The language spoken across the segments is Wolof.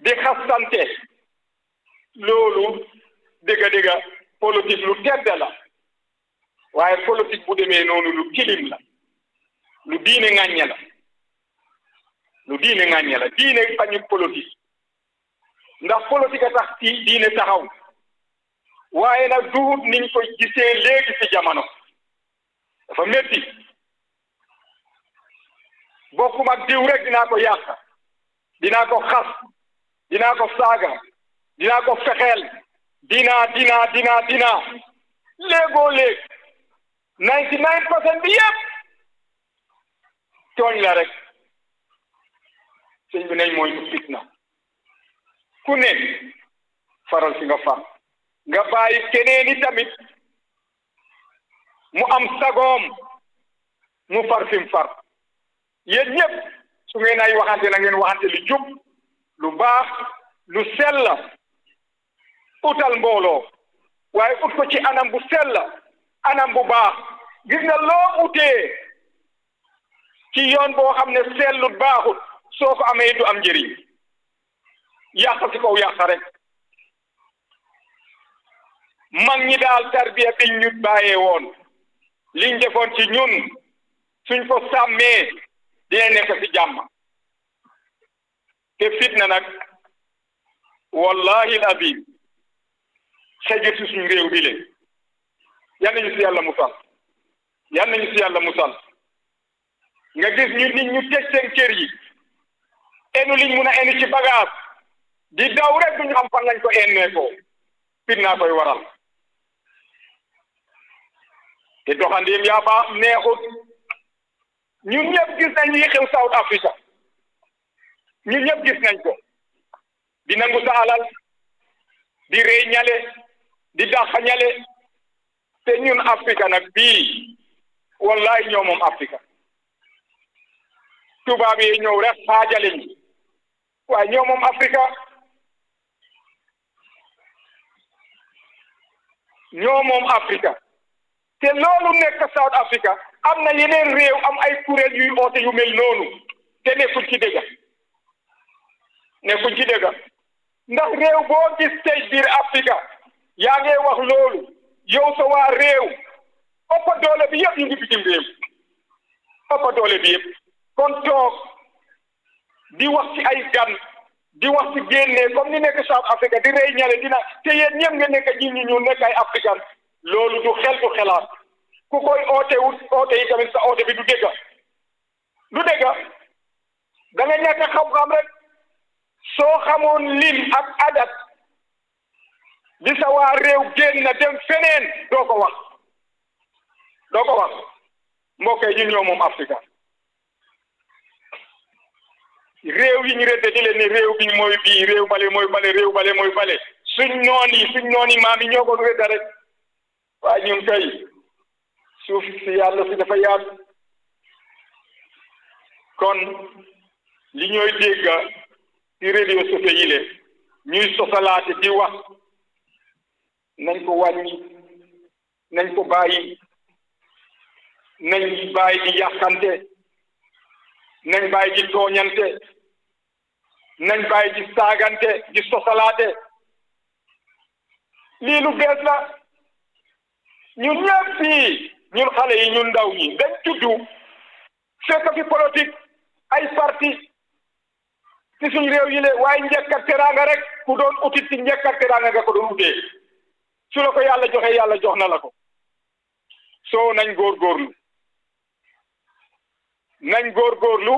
di xastante loolu dëgga dëgga politique lu tedd la waaye politique bu demee noonu lu tilim la lu diine ŋàññe la lu diine ŋàññe la diine bañu politique ndax politique a tax ci diine taxaw waaye nag duut niñ ko gisee léegi ci jamono dafa métti bokkum ak diw rek dinaa ko yàq dinaa ko xas dinaa ko saaga dinaa ko fexeel dinaa dinaa dinaa dinaa léegoo léeg ninety nine percent bi yëpp tooñ la rek sëñ bi nañ mooy fitna ku ne faral fi nga far nga bàyyi keneen i tamit mu am sagoom mu far fi mu far yéen ñëpp su ngeen ay waxante na ngeen waxante lu jub lu baax lu sell utal mbooloo waaye ut ko ci anam bu sell anam bu baax gis nga loo utee ci yoon boo xam ne sellut baaxut soo ko amee du am njëriñ yàq ci kaw yàq rek mag ñi daal tarbiya biñ ñu bàyyee woon liñ defoon ci ñun suñ ko sàmmee dina nekk ci jàmm te fitna nag wallahi azim xëjut ci suñ réew bi le yal nañu si yàlla musal yal nañu si yàlla musal nga gis ñu nit ñu tëj seen kër yi enu liñ mun a enu ci bagage di daw rek duñu xam fan lañ ko ennee ko fitna koy waral te doxandeem yaa baax neexut ñun ñëpp gis nañ li xew South Africa ñun ñëpp gis nañ ko di nangu sa alal di rey ñale di dàq ñale te ñun Africa nag bii wallahi ñoo moom Africa tubaab yi ñëw rek xaajale ñi waaye ñoo moom Africa ñoo moom Africa te loolu nekk South Africa am na yeneen réew am ay kuréel yuy oote yu mel noonu te nekkuñ ci dëgga nekkuñ ci dëgga ndax réew boo gis tey biir Africa yaa ngi wax loolu yow sa waa réew ëpp doole bi yëpp ñu ngi bitim réew ëpp doole bi yëpp kon toog di wax ci ay gan di wax ci génne comme ni nekk South Africa di rey ñale dina te yéen ñëpp nga nekk ñi ñu ñu nekk ay africain loolu du xel du xelaat ku koy oote wut oote yi tamit sa oote bi du dégga du dégga da nga ñàkk xam-xam rek soo xamoon lim ak adat di sa waa réew génn dem feneen doo ko wax doo ko wax mbokk yi ñun ñoo moom Afrika réew yi ñu rëdd di leen ne réew bi mooy bii réew bale mooy bale réew bale mooy bale suñ noon yi suñ noon yi maam yi ñoo ko rëdd rek waaye ñun kay suuf si yàlla si dafa yaatu kon li ñooy dégg ci réseaux sociaux yi le ñuy sosalaate di wax nañ ko wàññi nañ ko bàyyi nañ bàyyi di yàqante nañ bàyyi di tooñante nañ bàyyi di saagante di sosalaate lii lu bees la ñun ñëpp fii ñun xale yi ñun ndaw ñi dañ tuddu fekk fi politique ay parti ci suñ réew yi le waaye njëkk ak teraanga rek ku doon utit ci njëkk ak teraanga nga ko doon utee su la ko yàlla joxe yàlla jox na la ko soo nañ góorgóorlu nañ góorgóorlu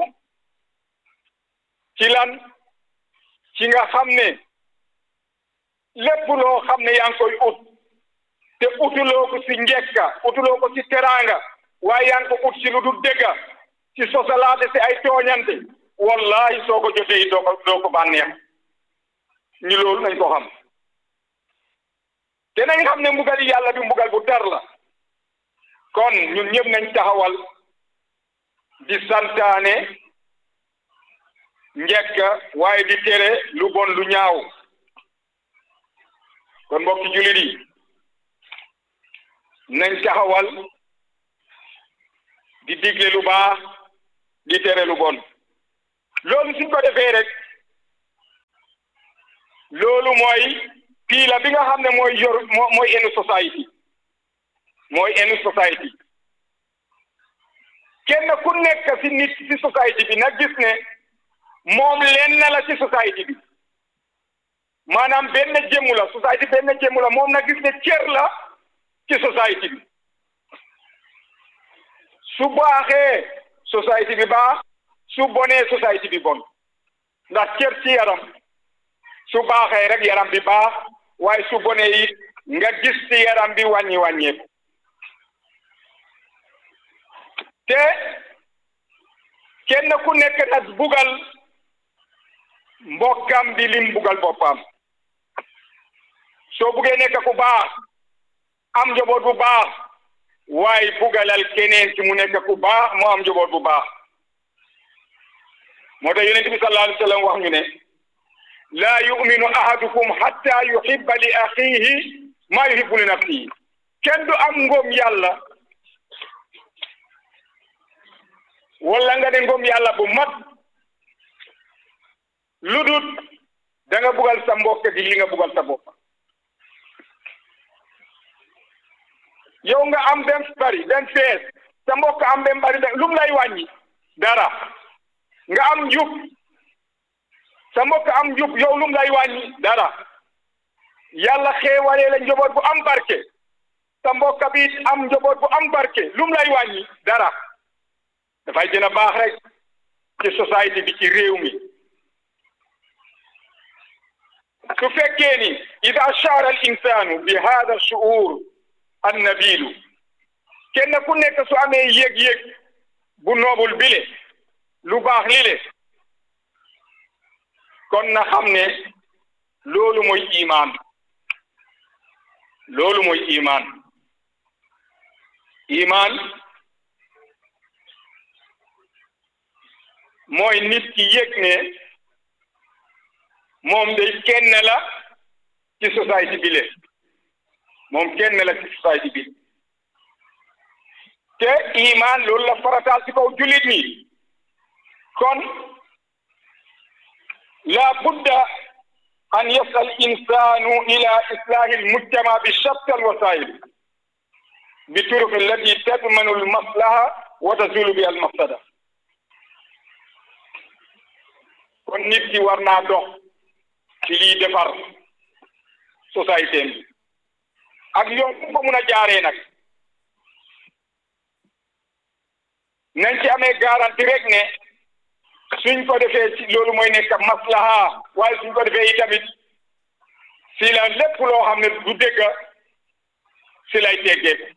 ci lan ci nga xam ne lépp loo xam ne yaa ngi koy ut te utuloo ko ci njekka utuloo ko ci teraanga waaye yaa ngi ko ut ci lu dul dëgga ci sosalaate ci ay tooñante wallahi soo ko jotee doo ko doo ko bànneex ñu loolu nañ ko xam te nañ xam ne mbugal yàlla bi mbugal bu tar la kon ñun ñëpp nañ taxawal di santaane njekk waaye di tere lu bon lu ñaaw kon mbokki jullit yi nañ taxawal di digle lu baax di tere lu bon loolu suñ ko defee rek loolu mooy piila bi nga xam ne mooy yor moo mooy enu society mooy enu society kenn ku nekk si nit si society bi na gis ne moom lenn la ci society bi maanaam benn jëmmu la society benn jëmmu la moom na gis ne cër la ci society bi su baaxee society bi baax su bonee society bi bon ndax cër ci yaram su baaxee rek yaram bi baax waaye su bonee it nga gis ci yaram bi wàññi wàññeeku te kenn ku nekk nag bugal mbokkam bi lim bugal boppam soo buggee nekk ku baax am njaboot bu baax waaye bugalal keneen ci mu nekk ku baax mu am njaboot bu baax moo tax yonent bi sallallahu alayhi wa sallam wax ñu ne laa yuminu ahadukum hatta yuhibba li axiihi maa yuhibbu li nafsihi kenn du am ngóom yàlla wala nga ne ngóom yàlla bu mat lu dut da nga bugal sa mbokk gi li nga bugal sa bopp yow nga am benn bari benn fees sa mbokk am benn bari lu mu lay wàññi dara nga am njub sa mbokk am njub yow lu mu lay wàññi dara yàlla xeewalee la njaboot bu am barke sa mbokk bi am njaboot bu am barke lu mu lay wàññi dara dafay gën a baax rek ci société bi ci réew mi su fekkee ni ida shara al insanu bi hada shuur an nabilu kenn ku nekk su amee yëg-yëg bu noobul bile lu baax lile kon na xam ne loolu mooy imaan loolu mooy imaan imaan mooy nit ki yëg ne moom day kenn la ci société bi le moom kenn la ci société bi te imaan loolu la farataal ci kaw jullit ñi kon la budda an yas'a al insanu ila islahi al mujtama bi shatta al wasail bi turuq allati tadmanu al maslaha wa tazulu bi al mafsada kon nit ki war naa dox ci lii defar société bi ak yoon bu ko mun a jaaree nag nañ ci amee garanti rek ne suñ ko defee ci loolu mooy nekk maslaha waaye suñ ko defee itamit si la lépp loo xam ne du dégg si lay teggeeku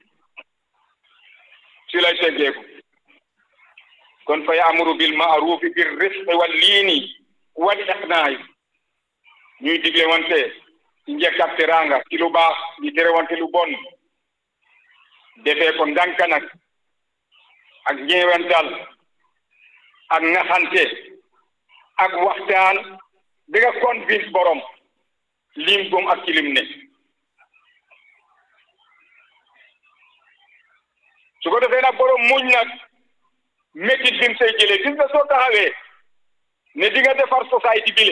si lay teggeeku kon fa yaamuru bil maarufi bir rifqi wal liini wal iqnaay ñuy digle wante ci njëkk ak teraanga ci lu baax di tere wante lu bon defee ko ndànk nag ak ñeewental ak naxante ak waxtaan bi nga convince borom lim gom ak ci lim ne su ko defee nag borom muñ nag métit bi mu say jëlee gis nga soo taxawee ne di nga defar société bi le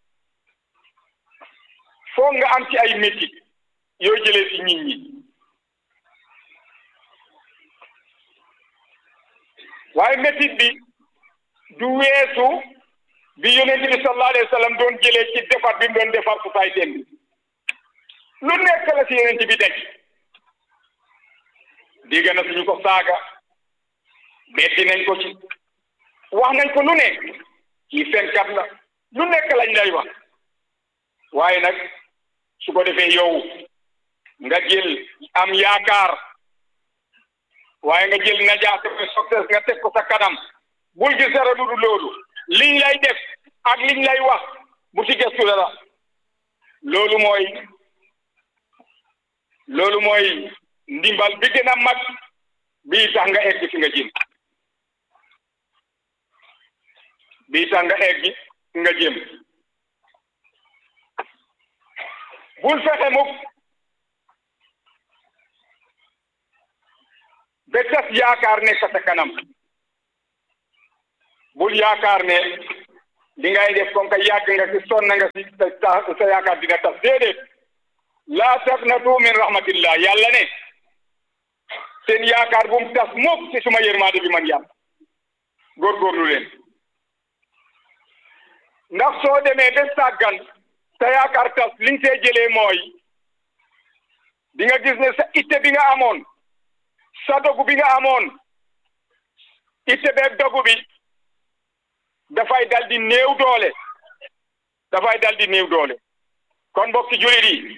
foog nga am ci ay métit yoo jëlee ci nit ñi waaye métit bi du weesu bi yonent bi sallallahu alayhi wa sallam doon jëlee ci defar bi mu doon defar société bi lu nekk la ci yonent bi daj dégg na suñu ko saaga metti nañ ko ci wax nañ ko lu nekk kii fenkat la lu nekk lañ lay wax waaye nag su ko defee yow nga jël am yaakaar waaye nga jël najaate succès nga teg ko sa kanam bul gis dara lu dul loolu liñ lay def ak liñ lay wax bu ci gëstu dara loolu mooy loolu mooy ndimbal bi gën a mag bii tax nga egg fi nga jëm bii tax nga egg fi nga jëm bul fexe mukk ba tas yaakaar nekk sa kanam bul yaakaar ne li ngay def comme que yàgg nga ci sonn nga ci sa sa yaakaar dina tas déedéet laa taqnatu min rahmatillah yàlla ne seen yaakaar bu mu tas mukk ci suma yërmaande bi man yàlla góorgóorlu leen ndax soo demee ba sàggan sa yaakaar tas li nga see jëlee mooy di nga gis ne sa itte bi nga amoon sa dogu bi nga amoon itte beeg dogu bi dafay dal di néew doole dafay dal di néew doole kon mbokki jullit yi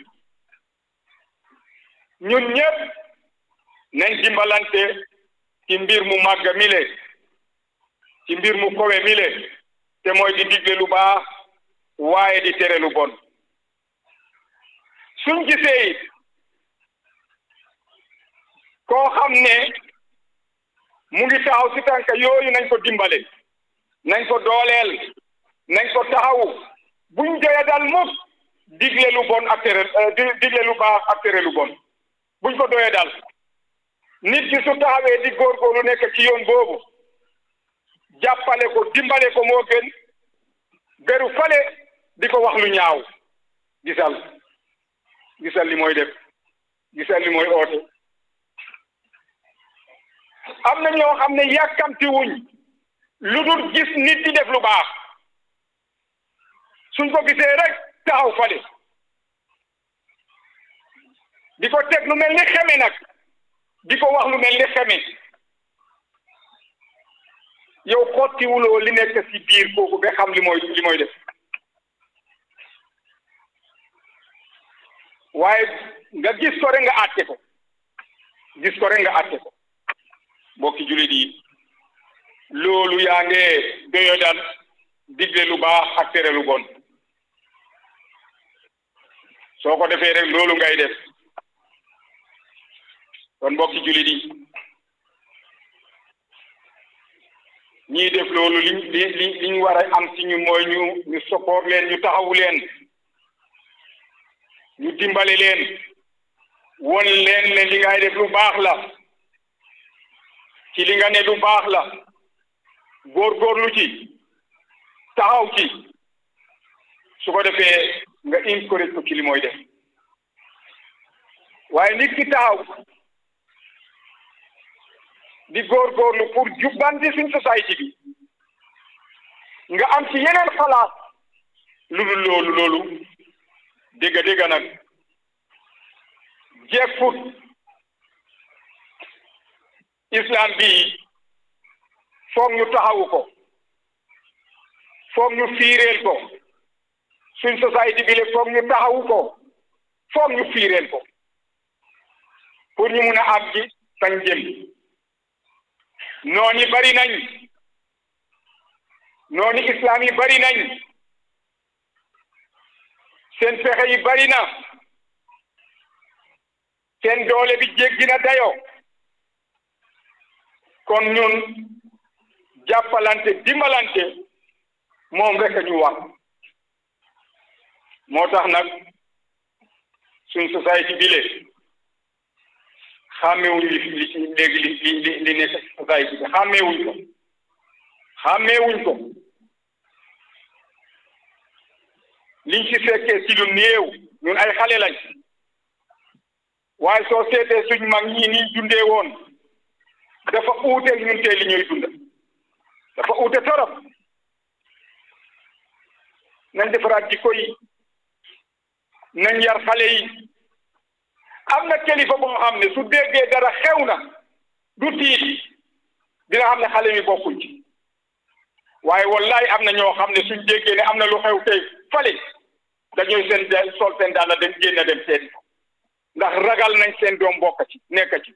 ñun ñëpp nañ dimbalante ci mbir mu màgg mile ci mbir mu kowe mile te mooy di digle lu baax waaye di tere lu bon suñ gisee it koo xam ne mu ngi taxaw si tànk yooyu nañ ko dimbale nañ ko dooleel nañ ko taxawu buñ joya dal mukk digle lu bon ak tere digle lu baax ak tere lu bon buñ ko doyee dal nit ki su taxawee di góorgóorlu nekk ci yoon boobu jàppale ko dimbale ko moo gën beru fale di ko wax lu ñaaw gisal gisal li mooy def gisal li mooy oote am na ñoo xam ne yàkkamti wuñ lu dul gis nit di def lu baax suñ ko gisee rek taxaw fale di ko teg lu mel ni xeme nag di ko wax lu mel ni xeme yow xottiwuloo li nekk ci biir kooku ba xam li mooy li mooy def waaye nga gis ko rek nga àtte ko gis ko rek nga àtte ko mbokki jullit yi loolu yaa nge doyo dal digle lu baax ak tere lu bon soo ko defee rek loolu ngay def kon mbokki jullit yi ñii def loolu liñ li li liñ war a am ci ñu mooy ñu ñu support leen ñu taxawu leen ñu dimbale leen won leen ne li ngay def lu baax la ci li nga ne lu baax la góorgóorlu ci taxaw ci su ko defee nga encourage ko ci li mooy def waaye nit ki taxaw di góorgóorlu pour jubbanti suñ société bi nga am ci yeneen xalaat lu dul loolu loolu dégg dégg nag jeffut islam bi foog ñu taxawu ko foog ñu fiireel ko suñ société bi le foog ñu taxawu ko foog ñu fiireel ko pour ñu mun a am ji fañ jëm nooni bari nañ nooni islam yi bari nañ seen pexe yi bari na seen doole bi jéggi na dayo kon ñun jàppalante dimbalante moom rek ñu wax moo tax nag suñ société bi le xàmmewuñ li li léegi li li li nekk société bi xàmmewuñ ko xàmmewuñ ko liñ ci fekkee ci lu néew ñun ay xale lañ waaye soo seetee suñ mag ñii nii dundee woon dafa uuteeg ñun tey li ñuy dunda dafa uute torop nañ defaraat jikko yi nañ yar xale yi am na kilifa boo xam ne su déggee dara xew na du tiit dina xam ne xale mi bokkuñ ci waaye wallahi am na ñoo xam ne suñ déggee ne am na lu xew tey fale dañuy seen sol seen daal dem génn dem seeti ko ndax ragal nañ seen doom bokk ci nekk ci